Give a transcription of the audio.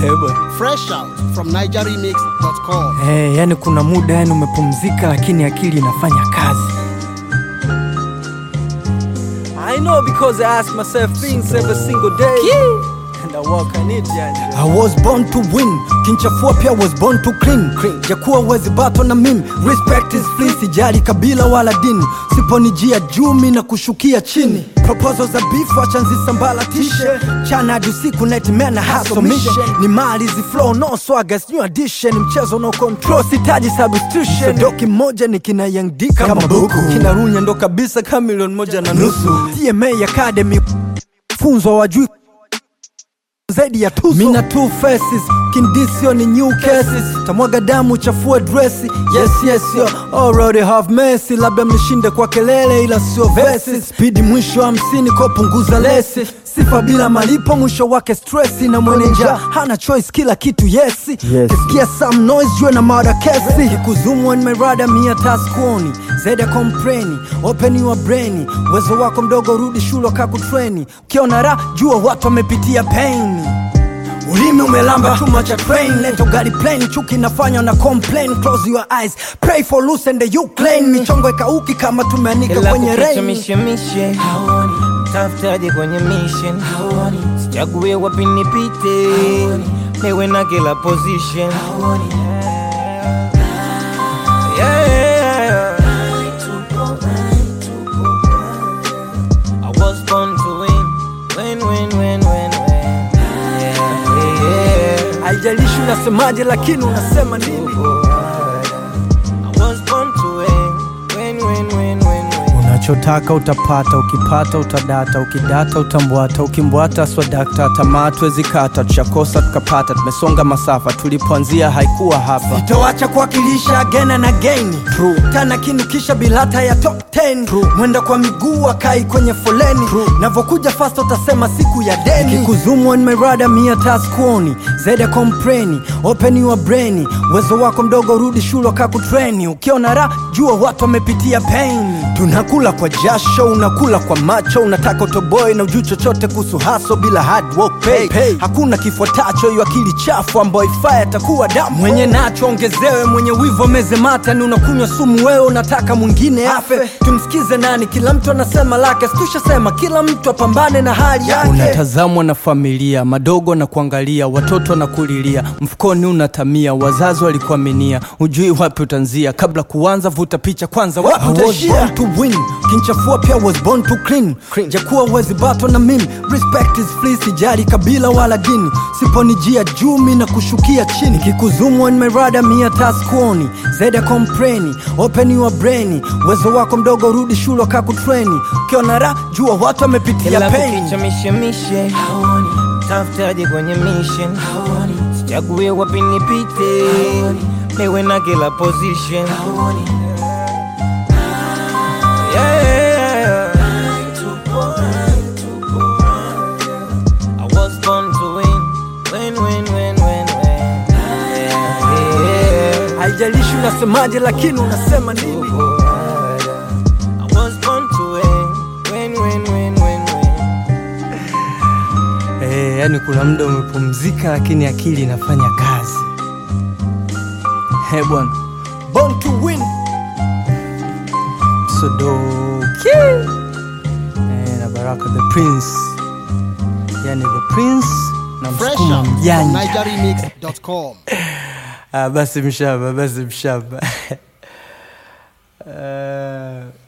Eh, bwana. Fresh out from NigerRemix.com. Eh, yani kuna muda yani umepumzika lakini akili inafanya kazi. I know because I ask myself things every single day. And I work on it yani. I was born to win kinchafua pia was born to clean, jakuwa wezi bato na mimi respect is free sijali kabila wala dini siponijia jumi na kushukia chini proposal za beef acha nzisambalatishe chana hadi usiku netimena hustle mission ni mali zi flow no swagger new addition mchezo no control sitaji substitution doki moja ni kina young D kama buku kina runya ndo kabisa kama milioni moja na nusu TMA Academy funzo wajui zaidi ya tuzo mina two faces kindisio ni new cases tamwaga damu chafue dresi yes yes yo already have mercy labda mnishinde kwa kelele ila sio verses spidi mwisho hamsini ko punguza lesi sifa bila malipo mwisho wake stressi na mweneja hana choice kila kitu yesi yes. kisikia some noise jue na mada kesi kikuzumu nimerada mia taskuoni zaidi ya kompreni open your brain uwezo wako mdogo rudi shule kakutreni ukiona ra jua watu wamepitia pain ulimi umelamba chuma cha train leto gari plane chuki nafanya na complain close your eyes pray for loose and you claim michongo ikauki kama tumeanika Ila kwenye kukicha rain mishemishe haoni tafutaje kwenye mission haoni sichague wapi nipite niwe na kila position haoni yeah. I was born to win win win win win win yeah, yeah. haijalishi unasemaje lakini unasema nini I was born to win win win win win win unachotaka utapata ukipata utadata ukidata utambwata ukimbwata swadakta tamaa tuwezi kata tushakosa tukapata tumesonga masafa tulipoanzia haikuwa hapa toacha kuwakilisha agena na geni tana kinukisha bilata ya top 10 mwenda kwa miguu akai kwenye foleni navokuja fast utasema siku ya deni kikuzumu nimerada mia taskuoni zaidi ya kompreni open your brain uwezo wako mdogo rudi shule kakutreni ukiona ra jua watu wamepitia pain tunakula kwa jasho unakula kwa macho unataka utoboe na ujuu chochote kuhusu haso bila hard work pay. Pay. hakuna kifuatacho hiyo akili chafu ambayo ifaa atakuwa damu mwenye nacho ongezewe mwenye wivo meze mata ni unakunywa sumu wewe unataka mwingine afe tumsikize nani kila mtu anasema lake situshasema kila mtu apambane na hali yake unatazamwa na familia madogo na kuangalia watoto na kulilia mfukoni unatamia wazazi walikuaminia ujui wapi utanzia kabla kuanza vuta picha kwanza wapi I was utaishia born to win kinchafua pia was born to clean, jakuwa wezi bato na mimi respect is free sijali kabila wala dini siponijia jumi na kushukia chini kikuzumu nimerada mia taskuoni zaidi ya kompreni open your brain uwezo wako mdogo rudi shule kakutreni ukiona ra jua watu wamepitia Ila pain kukicha mishemishe haoni tafutaje kwenye mission haoni sichague wapi nipite niwe na kila position haoni yeah. I was born to win win win win win win yeah, yeah. haijalishi unasemaje lakini unasema nini I was born to win win win win win win Eh, yani kuna muda umepumzika lakini akili inafanya kazi. He bwana, born to win Sodoki eh, na Baraka the Prince, yani the Prince na Fresh msukuma out from mjanja. NigerRemix.com. Ah, basi mshamba, basi mshamba. Eh,